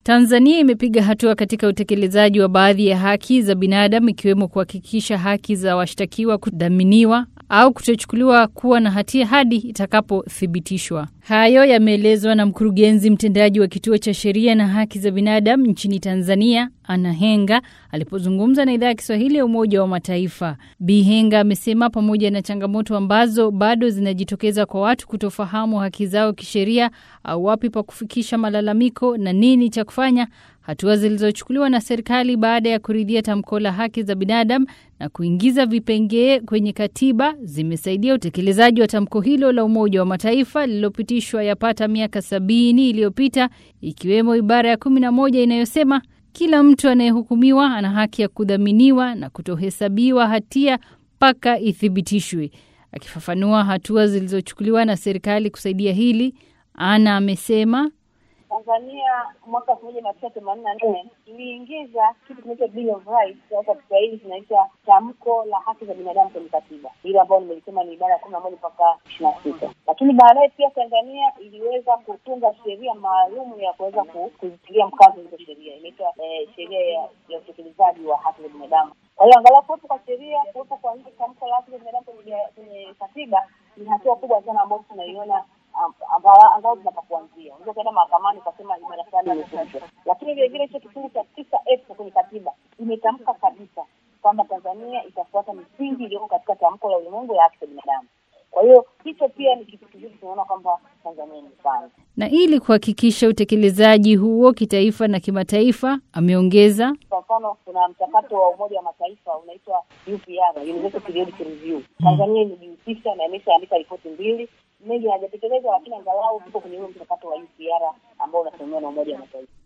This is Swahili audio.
Tanzania imepiga hatua katika utekelezaji wa baadhi ya haki za binadamu ikiwemo kuhakikisha haki za washtakiwa kudhaminiwa au kutochukuliwa kuwa na hatia hadi itakapothibitishwa. Hayo yameelezwa na mkurugenzi mtendaji wa kituo cha sheria na haki za binadamu nchini Tanzania, Anna Henga, alipozungumza na idhaa ya Kiswahili ya Umoja wa Mataifa. Bi Henga amesema pamoja na changamoto ambazo bado zinajitokeza kwa watu kutofahamu haki zao kisheria au wapi pa kufikisha malalamiko na nini cha kufanya, hatua zilizochukuliwa na serikali baada ya kuridhia tamko la haki za binadamu na kuingiza vipengee kwenye katiba zimesaidia utekelezaji wa tamko hilo la Umoja wa Mataifa lililopitishwa yapata miaka sabini iliyopita, ikiwemo ibara ya kumi na moja inayosema kila mtu anayehukumiwa ana haki ya kudhaminiwa na kutohesabiwa hatia mpaka ithibitishwe. Akifafanua hatua zilizochukuliwa na serikali kusaidia hili, Ana amesema Tanzania mwaka elfu moja mia tisa themanini na nne iliingiza kitu kinaitwa Bill of Rights au kwa Kiswahili kinaitwa tamko la haki za binadamu kwenye katiba, hilo ambayo nimelisema ni ibara ya kumi na moja mpaka ishirini na sita. Lakini baadaye pia Tanzania iliweza kutunga sheria maalum ya kuweza kuzitilia mkazo hizo sheria, inaitwa eh, sheria ya, ya utekelezaji wa haki za binadamu. Kwa hiyo angalau kuwepo kwa sheria, kuwepo kwa hili tamko la haki za binadamu kwenye katiba ni hatua kubwa sana ambayo tunaiona angalau tunapa kuanzia. Unaweza ukaenda mahakamani ukasema ibara fulani imevunjwa, lakini vile vile hicho kifungu cha tisa f kwenye katiba imetamka kabisa kwamba Tanzania itafuata misingi iliyoko katika tamko la ulimwengu la haki za binadamu. Kwa hiyo hicho pia ni kitu kizuri, tunaona kwamba Tanzania imefanya. Na ili kuhakikisha utekelezaji huo kitaifa na kimataifa, ameongeza kwa mfano, kuna mchakato wa Umoja wa Mataifa unaitwa UPR, Universal Periodic Review. Tanzania imejihusisha na imeshaandika ripoti mbili mengi hayajatekelezwa, lakini angalau tuko kwenye huo mchakato wa UPR ambao unasimamiwa na Umoja wa Mataifa.